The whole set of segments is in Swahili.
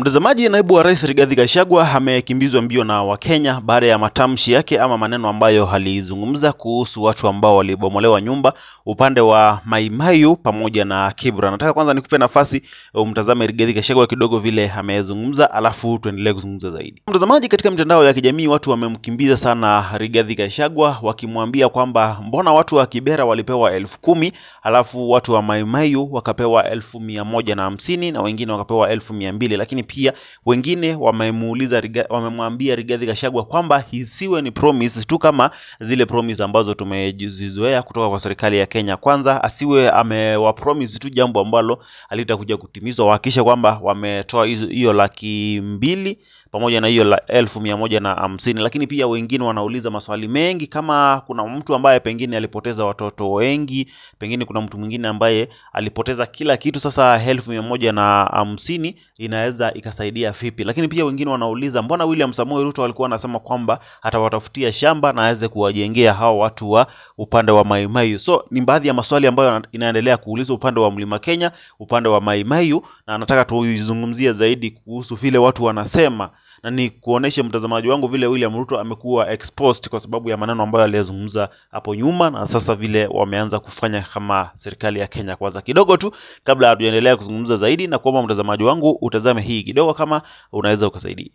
Mtazamaji, naibu wa rais Rigathi Gachagua amekimbizwa mbio na Wakenya baada ya matamshi yake ama maneno ambayo alizungumza kuhusu watu ambao walibomolewa nyumba upande wa Maimayu pamoja na Kibra. Nataka kwanza nikupe nafasi umtazame Rigathi Gachagua kidogo vile amezungumza, alafu tuendelee kuzungumza zaidi. Mtazamaji, katika mitandao ya kijamii watu wamemkimbiza sana Rigathi Gachagua wakimwambia kwamba mbona watu wa Kibera walipewa elfu kumi alafu watu wa Maimayu wakapewa elfu mia moja na hamsini na wengine wakapewa elfu mia mbili lakini pia wengine wamemuuliza Riga- wamemwambia Rigathi Gachagua kwamba isiwe ni promise tu kama zile promise ambazo tumezizoea kutoka kwa serikali ya Kenya Kwanza, asiwe amewa promise tu jambo ambalo halitakuja kutimizwa, wahakikishe kwamba wametoa hizo- hiyo laki mbili pamoja na hiyo la elfu mia moja na hamsini. Lakini pia wengine wanauliza maswali mengi, kama kuna mtu ambaye pengine alipoteza watoto wengi, pengine kuna mtu mwingine ambaye alipoteza kila kitu, sasa elfu mia moja na hamsini inaweza ikasaidia vipi? Lakini pia wengine wanauliza mbona William Samoei Ruto alikuwa anasema kwamba atawatafutia shamba na aweze kuwajengea hao watu wa upande wa Maimayu. So ni baadhi ya maswali ambayo yana- inaendelea kuulizwa upande wa Mlima Kenya, upande wa Maimayu, na nataka tuizungumzie zaidi kuhusu vile watu wanasema na ni kuonesha mtazamaji wangu vile William Ruto amekuwa exposed kwa sababu ya maneno ambayo aliyazungumza hapo nyuma, na sasa vile wameanza kufanya kama serikali ya Kenya Kwanza. Kidogo tu kabla hatujaendelea kuzungumza zaidi, na kuomba mtazamaji wangu utazame hii kidogo, kama unaweza ukasaidia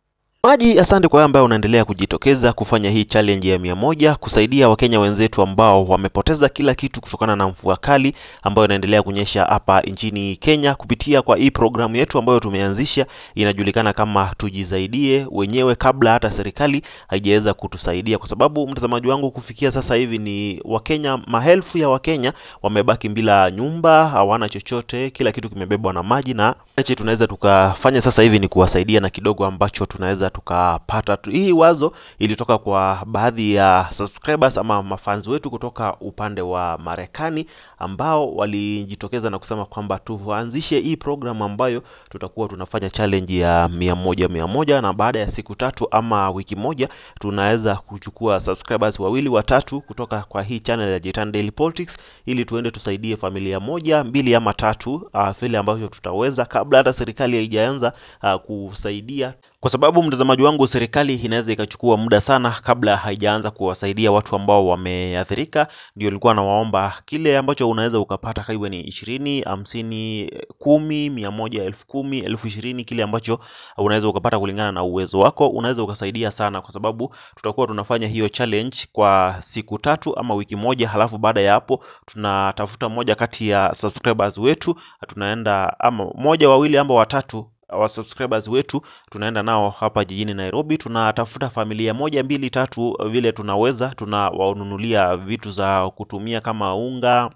Maji, asante kwa wewe ambaye unaendelea kujitokeza kufanya hii challenge ya mia moja kusaidia Wakenya wenzetu ambao wamepoteza kila kitu kutokana na mvua kali ambayo inaendelea kunyesha hapa nchini Kenya kupitia kwa hii programu yetu ambayo tumeanzisha inajulikana kama tujisaidie wenyewe kabla hata serikali haijaweza kutusaidia, kwa sababu mtazamaji wangu, kufikia sasa hivi ni Wakenya, maelfu ya Wakenya wamebaki bila nyumba, hawana chochote, kila kitu kimebebwa na maji, na ache tunaweza tukafanya sasa hivi ni kuwasaidia na kidogo ambacho tunaweza tukapata. tu- Hii wazo ilitoka kwa baadhi ya subscribers ama mafans wetu kutoka upande wa Marekani ambao walijitokeza na kusema kwamba tuanzishe hii program ambayo tutakuwa tunafanya challenge ya mia moja mia moja na baada ya siku tatu ama wiki moja tunaweza kuchukua subscribers wawili watatu kutoka kwa hii channel ya Jitan Daily Politics ili tuende tusaidie familia moja mbili ama tatu uh, vile ambavyo tutaweza kabla hata serikali haijaanza uh, kusaidia kwa sababu mtazamaji wangu, serikali inaweza ikachukua muda sana kabla haijaanza kuwasaidia watu ambao wameathirika. Ndio nilikuwa nawaomba kile ambacho unaweza ukapata, kaiwe ni ishirini, hamsini, kumi, mia moja, elfu kumi, elfu ishirini, kile ambacho unaweza ukapata kulingana na uwezo wako, unaweza ukasaidia sana, kwa sababu tutakuwa tunafanya hiyo challenge kwa siku tatu ama wiki moja, halafu baada ya hapo tunatafuta moja kati ya subscribers wetu, tunaenda ama moja, wawili ama watatu wa subscribers wetu tunaenda nao hapa jijini Nairobi, tunatafuta familia moja mbili tatu vile tunaweza, tunawanunulia vitu za kutumia kama unga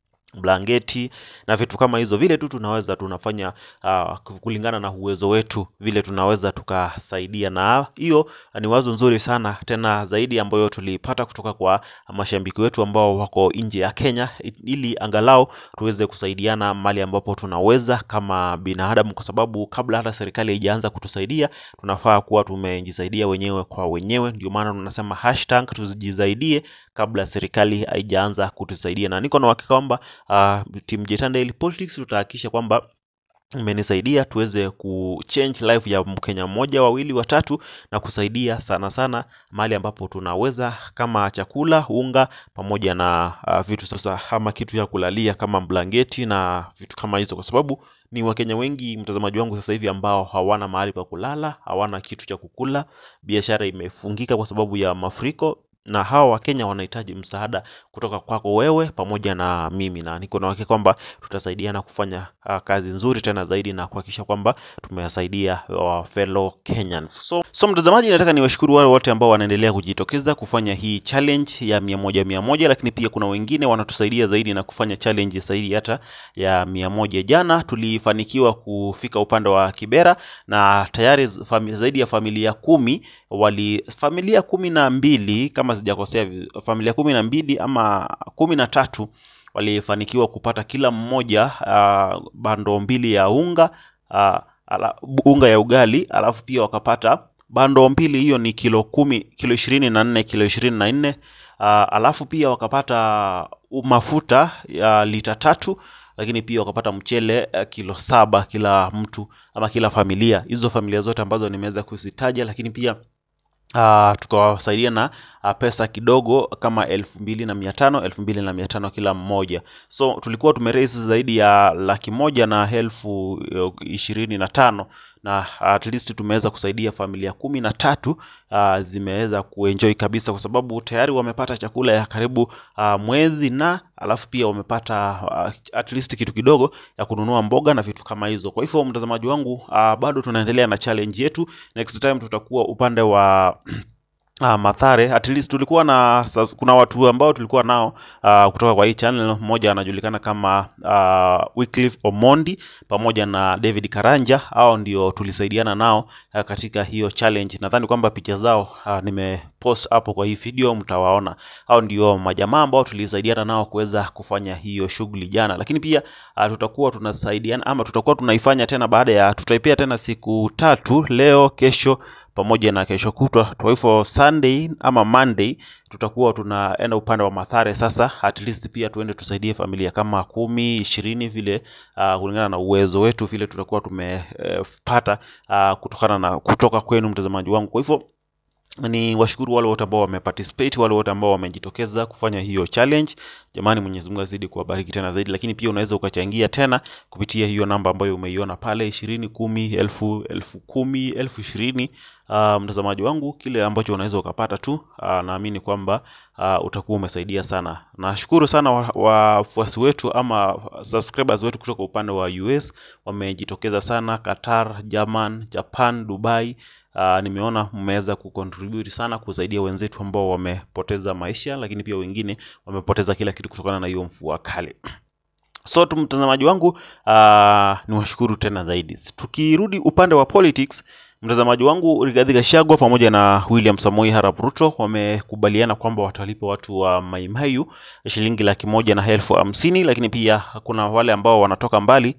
blanketi na vitu kama hizo, vile tu tunaweza tunafanya uh, kulingana na uwezo wetu, vile tunaweza tukasaidia. Na hiyo ni wazo nzuri sana tena zaidi ambayo tulipata kutoka kwa mashabiki wetu ambao wako nje ya Kenya, ili angalau tuweze kusaidiana mali ambapo tunaweza kama binadamu, kwa sababu kabla hata serikali haijaanza kutusaidia tunafaa kuwa tumejisaidia wenyewe kwa wenyewe. Ndio maana tunasema hashtag tujisaidie kabla serikali haijaanza kutusaidia, na niko na uhakika kwamba uh, team Jitan Daily Politics tutahakikisha kwamba imenisaidia tuweze kuchange life ya Mkenya mmoja wawili watatu na kusaidia sana sana mahali ambapo tunaweza kama chakula, unga pamoja na uh, vitu sasa ama kitu ya kulalia kama blanketi na vitu kama hizo, kwa sababu ni Wakenya wengi mtazamaji wangu sasa hivi ambao hawana mahali pa kulala, hawana kitu cha kukula, biashara imefungika kwa sababu ya mafuriko na hawa Wakenya wanahitaji msaada kutoka kwako wewe pamoja na mimi, na niko na uhakika kwamba tutasaidiana kufanya uh, kazi nzuri tena zaidi na kuhakikisha kwamba tumewasaidia uh, fellow Kenyans. So, so mtazamaji, nataka niwashukuru wale wote ambao wanaendelea kujitokeza kufanya hii challenge ya mia moja mia moja, lakini pia kuna wengine wanatusaidia zaidi na kufanya challenge zaidi hata ya mia moja. Jana tulifanikiwa kufika upande wa Kibera na tayari fami, zaidi ya familia kumi wali familia kumi na mbili kama sijakosea, vi- familia kumi na mbili ama kumi na tatu walifanikiwa kupata kila mmoja uh, bando mbili ya unga uh, ala, unga ya ugali, alafu pia wakapata bando mbili, hiyo ni kilo kumi, kilo ishirini na nne kilo ishirini na nne uh, alafu pia wakapata mafuta ya lita tatu lakini pia wakapata mchele uh, kilo saba kila mtu ama kila familia, hizo familia zote ambazo nimeweza kuzitaja, lakini pia Uh, tukawasaidia na uh, pesa kidogo kama elfu mbili na mia tano elfu mbili na mia tano kila mmoja. So tulikuwa tumeraise zaidi ya laki moja na elfu uh, ishirini na tano na at least tumeweza kusaidia familia kumi na tatu uh, zimeweza kuenjoy kabisa, kwa sababu tayari wamepata chakula ya karibu uh, mwezi na alafu pia wamepata uh, at least kitu kidogo ya kununua mboga na vitu kama hizo. Kwa hivyo mtazamaji wangu, uh, bado tunaendelea na challenge yetu. Next time tutakuwa upande wa Ah, Mathare at least tulikuwa na sa- kuna watu ambao tulikuwa nao ah, kutoka kwa hii channel. Mmoja anajulikana kama ah, Wycliffe Omondi pamoja na David Karanja, hao ndio tulisaidiana nao ah, katika hiyo challenge. Nadhani kwamba picha zao ah, nimepost hapo kwa hii video, mtawaona. Hao ndio majamaa ambao tulisaidiana nao kuweza kufanya hiyo shughuli jana, lakini pia ah, tutakuwa tunasaidiana ama tutakuwa tunaifanya tena baada ya tutaipia tena siku tatu, leo, kesho pamoja na kesho kutwa. Kwa hivyo Sunday ama Monday tutakuwa tunaenda upande wa Mathare sasa, at least pia tuende tusaidie familia kama kumi ishirini vile, uh, kulingana na uwezo wetu vile tutakuwa tumepata uh, kutokana na kutoka kwenu mtazamaji wangu. Kwa hivyo ni washukuru wale wote ambao wameparticipate, wale wote ambao wamejitokeza kufanya hiyo challenge. Jamani, Mwenyezi Mungu azidi kuwabariki tena zaidi, lakini pia unaweza ukachangia tena kupitia hiyo namba ambayo umeiona pale ishirini, kumi, elfu, elfu kumi, elfu ishirini. Uh, mtazamaji wangu, kile ambacho unaweza ukapata tu, uh, naamini kwamba uh, utakuwa umesaidia sana. Nashukuru sana wa- wafuasi wetu ama subscribers wetu kutoka upande wa US wamejitokeza sana, Qatar, German, Japan, Dubai. Uh, nimeona mmeweza kucontribute sana kusaidia wenzetu ambao wamepoteza maisha, lakini pia wengine wamepoteza kila kitu kutokana na hiyo mvua kali. So tu mtazamaji wangu, uh, ni washukuru tena zaidi. Tukirudi upande wa politics, mtazamaji wangu, Rigathi Gachagua pamoja na William Samoei Arap Ruto wamekubaliana kwamba watalipa watu wa Mai Mahiu shilingi laki moja na elfu hamsini, lakini pia kuna wale ambao wanatoka mbali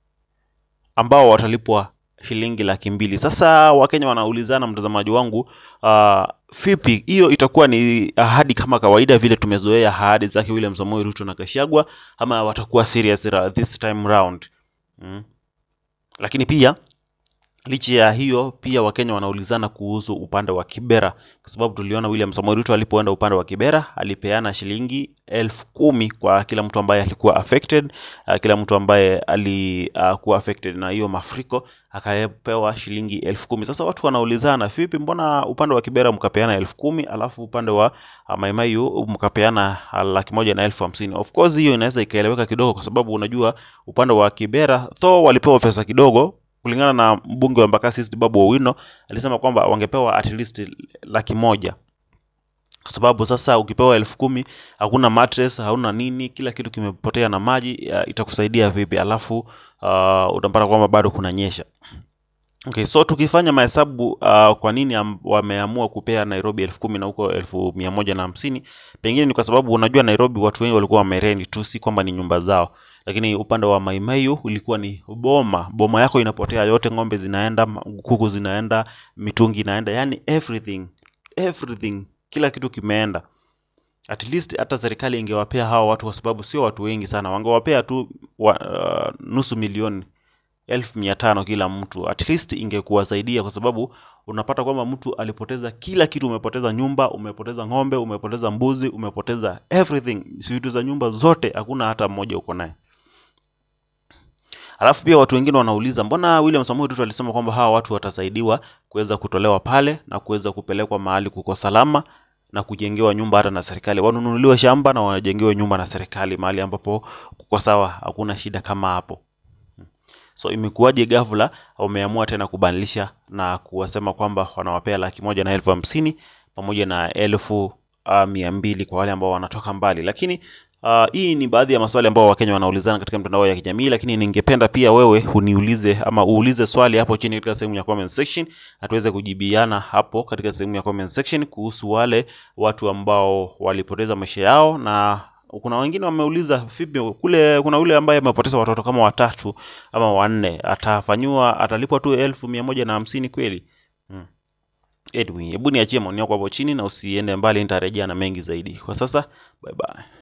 ambao watalipwa shilingi laki mbili. Sasa Wakenya wanaulizana, mtazamaji wangu, uh, vipi hiyo itakuwa ni ahadi kama kawaida vile tumezoea ahadi zake William Samoei Ruto na Gachagua, ama watakuwa serious ra- this time round mm. Lakini pia licha ya hiyo pia Wakenya wanaulizana kuhusu upande wa Kibera, kwa sababu tuliona William Samoei Ruto alipoenda upande wa Kibera alipeana shilingi elfu kumi kwa kila mtu ambaye alikuwa affected. Uh, kila mtu ambaye alikuwa uh, affected na hiyo mafuriko akapewa shilingi elfu kumi. Sasa watu wanaulizana vipi, mbona upande wa Kibera mkapeana elfu kumi alafu upande wa uh, Mai Mahiu mkapeana uh, laki moja na elfu hamsini? Of course hiyo inaweza ikaeleweka kidogo, kwa sababu unajua upande wa Kibera though walipewa pesa kidogo kulingana na mbunge wa Embakasi East Babu Owino alisema kwamba wangepewa at least laki moja kwa sababu sasa ukipewa elfu kumi hakuna mattress, hauna nini, kila kitu kimepotea na maji, ya, itakusaidia vipi? Alafu uh, utapata kwamba bado kunanyesha. Okay, so tukifanya mahesabu uh, kwa nini am, wameamua kupea Nairobi elfu kumi na huko elfu mia moja na hamsini pengine ni kwa sababu unajua Nairobi watu wengi walikuwa wamereni tu, si kwamba ni nyumba zao, lakini upande wa Mai Mahiu ulikuwa ni boma. Boma yako inapotea yote, ng'ombe zinaenda, ma- kuku zinaenda, mitungi inaenda, yani everything everything, kila kitu kimeenda. At least hata serikali ingewapea hawa watu, kwa sababu sio watu wengi sana, wangewapea tu wa, uh, nusu milioni elfu mia tano kila mtu, at least ingekuwasaidia, kwa sababu unapata kwamba mtu alipoteza kila kitu. Umepoteza nyumba, umepoteza ng'ombe, umepoteza mbuzi, umepoteza everything, vitu za nyumba zote, hakuna hata mmoja uko naye. Alafu pia watu wengine wanauliza mbona William Samoei Ruto alisema kwamba hawa watu watasaidiwa kuweza kutolewa pale na kuweza kupelekwa mahali kuko salama na kujengewa nyumba hata na serikali, wanunuliwe shamba na wajengewe nyumba na serikali mahali ambapo kuko sawa, hakuna shida kama hapo. So imekuwaje ghafla wameamua tena kubadilisha na kuwasema kwamba wanawapea laki moja na elfu hamsini pamoja na elfu uh, mia mbili kwa wale ambao wanatoka mbali, lakini uh, hii ni baadhi ya maswali ambao Wakenya wanaulizana katika mitandao ya kijamii, lakini ningependa pia wewe uniulize ama uulize swali hapo chini katika sehemu ya comment section na tuweze kujibiana hapo katika sehemu ya comment section kuhusu wale watu ambao walipoteza maisha yao na kuna wengine wameuliza vipi kule, kuna yule ambaye amepoteza watoto kama watatu ama wanne, atafanyiwa atalipwa tu elfu mia moja na hamsini kweli? Hmm. Edwin, hebu niachie maoni yako hapo chini na usiende mbali, nitarejea na mengi zaidi. Kwa sasa, bye bye.